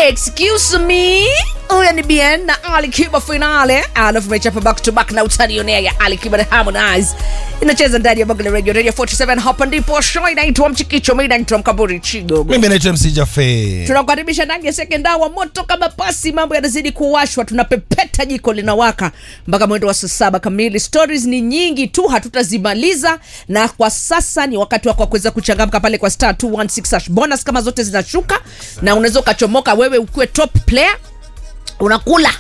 excuse me huyo ni bien na ali kiba finale alafu mechapa back to back na utanionea ya ali kiba na harmonize inacheza ndani ya Bongo la radio radio 47 hapa ndipo show inaitwa mchikicho mimi naitwa mkaburi chigogo mimi naitwa mc jafe tunakukaribisha ndani ya sekenda wa moto kama pasi mambo yanazidi kuwashwa tunapepeta jiko linawaka mpaka mwendo wa saa saba kamili stories ni nyingi tu hatutazimaliza na kwa sasa ni wakati wako wa kuweza kuchangamka pale kwa star 216 hash bonus kama zote zinashuka na unaweza ukachomoka wewe ukiwe top player unakula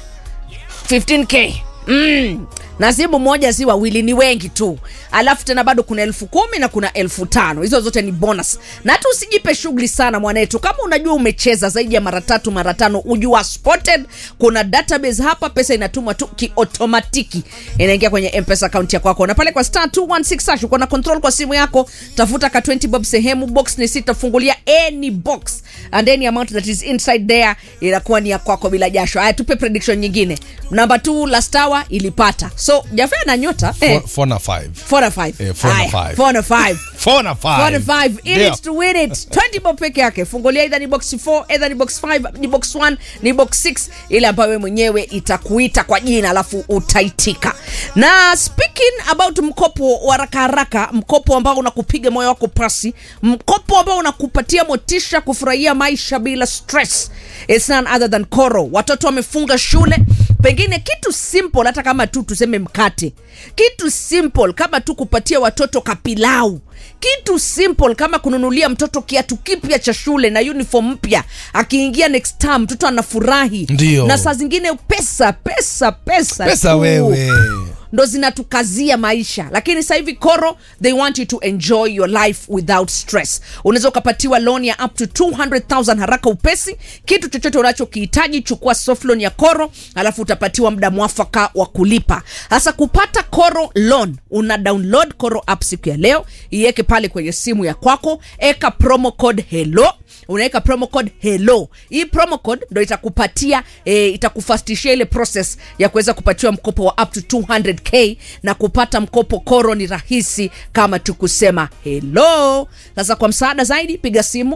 15k mm. na simu moja si wawili ni wengi tu alafu tena bado kuna elfu kumi na kuna elfu tano hizo zote ni bonus na hata usijipe shughuli sana mwanetu kama unajua umecheza zaidi ya mara tatu mara tano ujua spotted kuna database hapa pesa inatumwa tu kiotomatiki inaingia kwenye mpesa akaunti ya kwako na pale kwa star 216 hash uko na control kwa simu yako tafuta ka 20 bob sehemu box ni sita fungulia any box and any amount that is inside there inakuwa ni ya kwako bila jasho haya tupe prediction nyingine namba 2 last hour ilipata so jafe na nyota eh, 4 na 5 four na five. Eh, four na Haya, five. four na five. 4 na Four na 5 five. In it to win it 20 bob peke yake fungulia either ni box 4 either ni box 5 ni box 1 ni box 6 ile ambayo wewe mwenyewe itakuita kwa jina alafu utaitika na speaking about mkopo wa haraka haraka mkopo ambao unakupiga moyo wako pasi mkopo ambao unakupatia motisha kufurahia maisha bila stress it's none other than koro watoto wamefunga shule pengine kitu simple hata kama tu tuseme mkate kitu simple kama tu kupatia watoto kapilau kitu simple kama kununulia mtoto kiatu kipya cha shule na uniform mpya akiingia next term mtoto anafurahi Ndio. na saa zingine pesa pesa pesa pesa tu wewe ndo zinatukazia maisha lakini sasa hivi koro they want you to enjoy your life without stress unaweza ukapatiwa loan ya up to 200000 haraka upesi kitu chochote unachokihitaji chukua soft loan ya koro alafu utapatiwa muda mwafaka wa kulipa sasa kupata koro loan una download koro app siku ya leo iweke pale kwenye simu ya kwako eka promo code hello unaweka promo code hello hii promo code ndo itakupatia e, itakufastishia ile process ya kuweza kupatiwa mkopo wa up to 200k na kupata mkopo koro ni rahisi kama tukusema hello sasa kwa msaada zaidi piga simu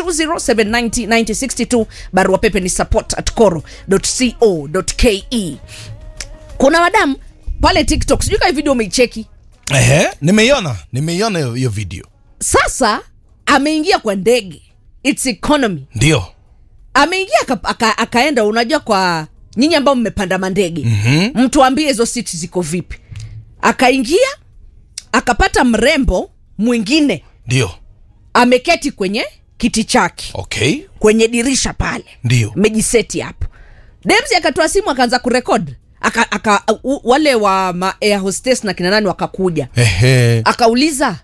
0207909062 barua pepe ni support at coro co ke kuna wadamu pale tiktok sijui kaa video umeicheki ehe nimeiona nimeiona hiyo- hiyo video sasa ameingia kwa ndege its economy ndio ameingia aka, aka, akaenda unajua kwa nyinyi ambao mmepanda mandege mm-hmm. mtuambie hizo siti ziko vipi akaingia akapata mrembo mwingine ndio ameketi kwenye kiti chake okay kwenye dirisha pale ndio mejiseti hapo demsi akatoa simu akaanza kurekod aka, aka, u, wale wa ma air hostess na kina nani wakakuja ehe akauliza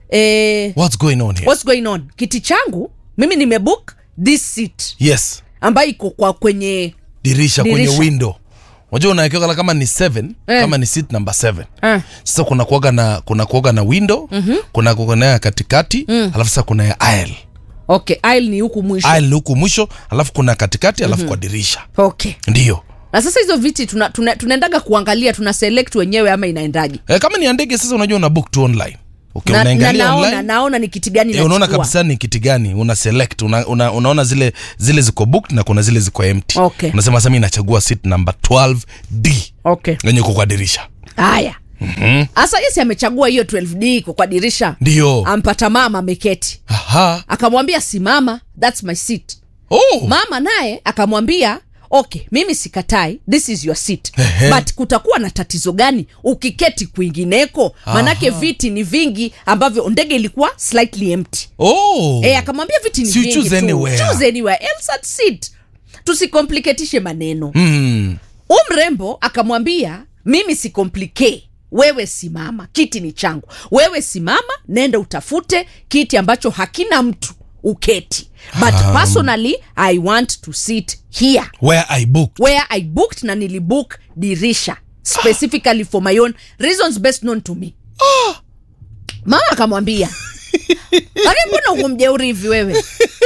eh, what's going on here what's going on kiti changu mimi nimebook this seat yes ambayo iko kwa kwenye dirisha, kwenye Dirisha. window unajua unawekewa kama ni 7 Eh. kama ni seat number 7 Ah. sasa kuna kuoga na kuna kuoga na window mm-hmm. kuna kuoga na ya katikati mm. alafu sasa kuna ya aisle okay aisle ni huku mwisho aisle ni huku mwisho alafu kuna katikati alafu mm-hmm. kwa dirisha okay ndio na sasa hizo viti tunaendaga tuna, tunaendaga kuangalia tuna select wenyewe ama inaendaje e, kama ni ya ndege sasa unajua una book tu online okay, na, na unaangalia naona, online naona ni kiti gani e, unaona nachukua. kabisa ni kiti gani una select una, una, unaona zile zile ziko booked na kuna zile ziko empty Okay. unasema sasa mimi nachagua seat number 12d okay yenye uko kwa dirisha haya hasa yesi amechagua hiyo 12d iko kwa dirisha ndio ampata mama ameketi aha akamwambia simama thats my seat oh mama naye akamwambia okay mimi sikatai this is your seat Ehe. but kutakuwa na tatizo gani ukiketi kwingineko manake viti ni vingi ambavyo ndege ilikuwa slightly empty oh e, akamwambia viti ni So you vingi choose tu. anywhere. Choose anywhere else at seat tusikompliketishe maneno mm. u mrembo akamwambia mimi si complicate wewe simama kiti ni changu wewe simama nenda utafute kiti ambacho hakina mtu uketi but Um. personally i want to sit here where i booked where i booked na nilibook dirisha specifically for my own reasons best known to me mama akamwambia lakini mbona uko mjeuri hivi wewe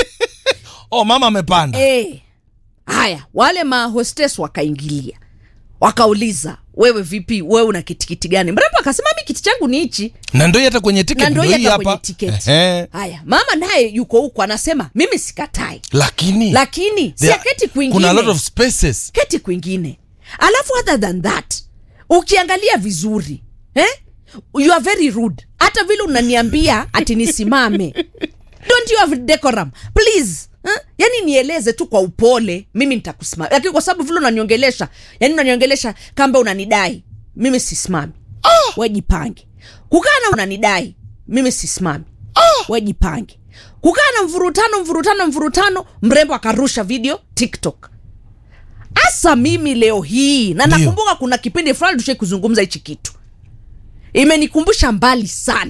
oh mama amepanda Eh, haya wale mahostes wakaingilia wakauliza wewe vipi wewe una kitikiti gani mrembo akasema mi kiti changu ni hichi na ndo hii hata kwenye na ticket ndo ndo hii hata kwenye hapa tiketi Ehe. haya mama naye yuko huko anasema mimi sikatai lakini lakini si there- aketi kwingine kuna a lot of spaces keti kwingine alafu other than that ukiangalia vizuri eh? you are very rude hata vile unaniambia ati nisimame don't you have decorum please eh? yani nieleze tu kwa upole mimi nitakusimama lakini kwa sababu vile unaniongelesha yani unaniongelesha kamba unanidai mimi sisimami oh! wejipange kukaa na unanidai mimi sisimami oh! wejipange kukaa na mvurutano mvurutano mvurutano mrembo akarusha video tiktok hasa mimi leo hii na Ndio. nakumbuka kuna kipindi fulani tushai kuzungumza hichi kitu imenikumbusha mbali sana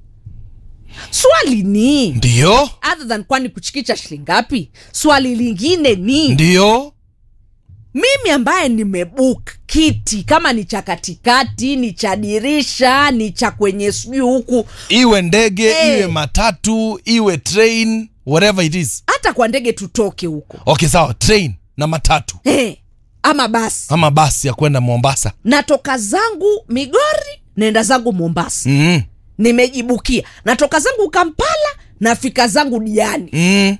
swali ni ndio other than kwani kuchikicha shilingi ngapi swali lingine ni ndio mimi ambaye nimebook kiti kama ni cha katikati ni cha dirisha ni cha kwenye sijui huku iwe ndege Eh. iwe matatu iwe train whatever it is hata kwa ndege tutoke huko okay sawa train na matatu hey, ama basi ama basi ya kwenda mombasa natoka zangu migori naenda zangu mombasa mm. nimejibukia natoka zangu kampala nafika zangu diani Mm.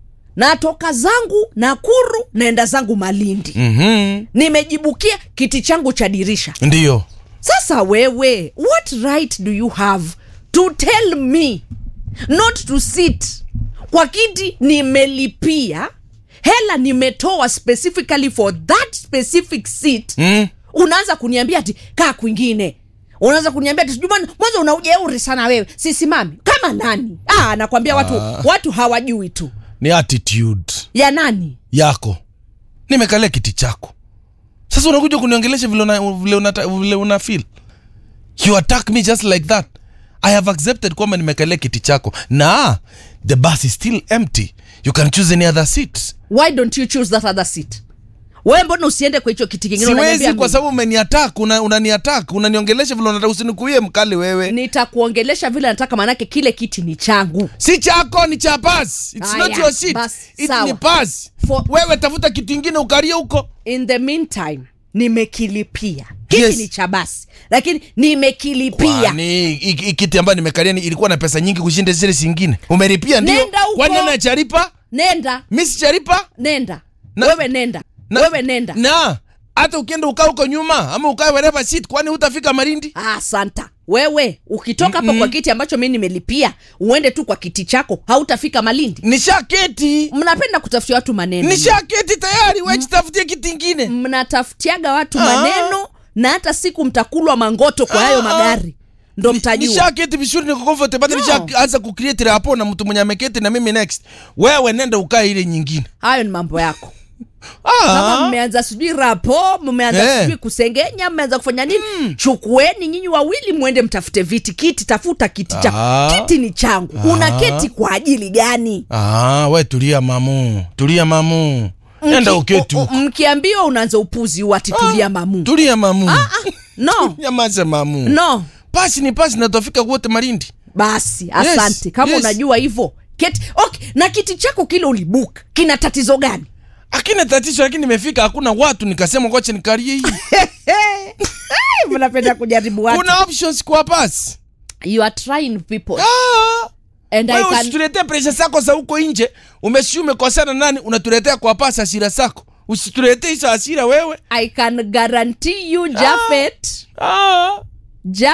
natoka zangu nakuru naenda zangu malindi Mm-hmm. nimejibukia kiti changu cha dirisha ndio sasa wewe what right do you have to tell me not to sit kwa kiti nimelipia hela nimetoa specifically for that specific seat mm. unaanza kuniambia ati kaa kwingine unaanza kuniambia ati sijui bwana, mwanzo una ujeuri sana wewe sisimami kama nani ah, nakwambia watu watu hawajui tu ni attitude ya nani yako nimekalia kiti chako sasa unakuja kuniongelesha vile una, vile una, vile una feel you attack me just like that i have accepted kwamba nimekalia kiti chako na the bus is still empty you can choose any other seat why don't you choose that other seat wewe mbona usiende kwa hicho kiti kingine unaniambia siwezi kwa mimi? sababu umeniatak una, unaniatak unaniongelesha vile unataka usinikuie mkali wewe nitakuongelesha vile nataka manake kile kiti ni changu si chako ni cha bas it's Aya, not your seat basi, it sawa. ni bas For- wewe tafuta kitu ingine ukalie huko in the meantime nimekilipia kiti Yes. ni cha basi lakini nimekilipia kwani hii- hii kiti ambayo nimekalia ni- ilikuwa na pesa nyingi kushinda zile zingine umelipia ndio Nenda huko. kwani nani acharipa nenda mi sicharipa nenda Na- wewe nenda Na- wewe nenda na hata ukienda ukaa huko nyuma ama ukae wherever seat kwani hutafika marindi ah, santa wewe ukitoka hapo kwa kiti ambacho mi nimelipia uende tu kwa kiti chako hautafika malindi nishaketi mnapenda kutafutia watu maneno nishaketi tayari wechitafutie kiti ingine mnatafutiaga watu Ah. maneno na hata siku mtakulwa mangoto kwa hayo Ah. magari ndo mtajua nishaketi vizuri niko comfortable No. nishaanza kucreate hapo na mtu mwenye ameketi na mimi next wewe nenda ukae ile nyingine hayo ni mambo yako kama ah. mmeanza sijui rapo mmeanza Eh. sijui kusengenya mmeanza kufanya nini chukueni nyinyi wawili mwende mtafute viti kiti tafuta kiti cha Ah. kiti ni changu una keti kwa ajili gani ah, we tulia mamu tulia mamu nenda Mki- uketi u- u- huko mkiambiwa unaanza upuzi wati tulia mamu tulia mamu no nyamaza mamu no pasi ni pasi natofika wote marindi basi asante kama yes. unajua hivyo keti okay na kiti chako kile ulibuk kina tatizo gani akina tatizo lakini nimefika hakuna watu nikasema kwache nikarie hii mnapenda kujaribu watu kuna options kwa pasi you are trying people ah. and I wewe can usituletee presha zako za huko nje umesi umekosana nani unatuletea kwa pasi hasira zako usituletee hizo hasira wewe I can guarantee you Jafet ah. Ja